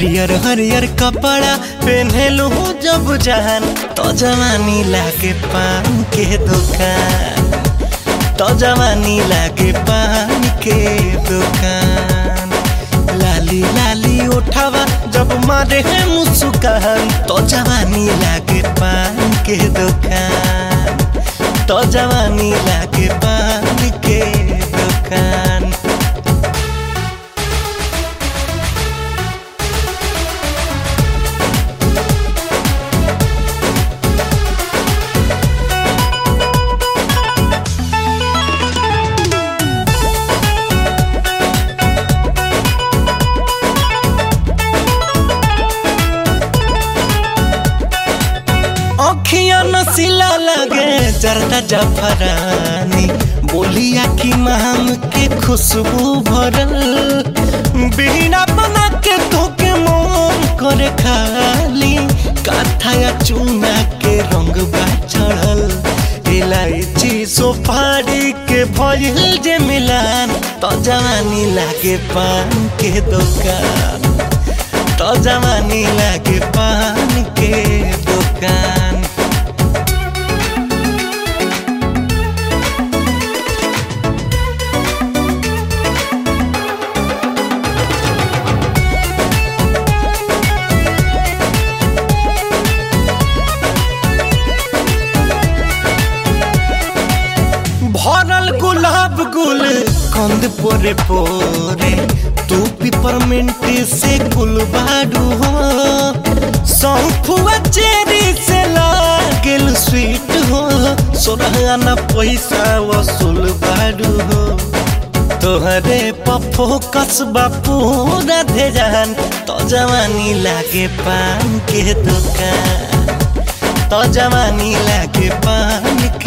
हरियर हरियर कपड़ा पहनलू जब जान तो जवानी लागे पान के दुकान तो जवानी लागे पान के दुकान लाली लाली उठावा जब मारे है मुस्कान तो जवानी लागे पान के दुकान तो जवानी लागे पान के दुकान अखिया नसीला लगे जरदा जफरानी बोलिया की माम के खुशबू भरल बिना बना के धोके मोम करे खाली काथाया चूना के रंग बा चढ़ल इलायची सुपारी के भइल जे मिलान तो जवानी लागे पान के दुकान तो जवानी लागे पान के दुकान भरल गुलाब गुल कंद पोरे पोरे तू पिपरमिंट से गुलबाडू हो सौंफुआ चेरी से लागल स्वीट हो सोरहाना पैसा वसूल बाडू हो तोहरे पफो कसबा पूरा धेजान तो जवानी लागे पान के दुकान तो जवानी लागे पान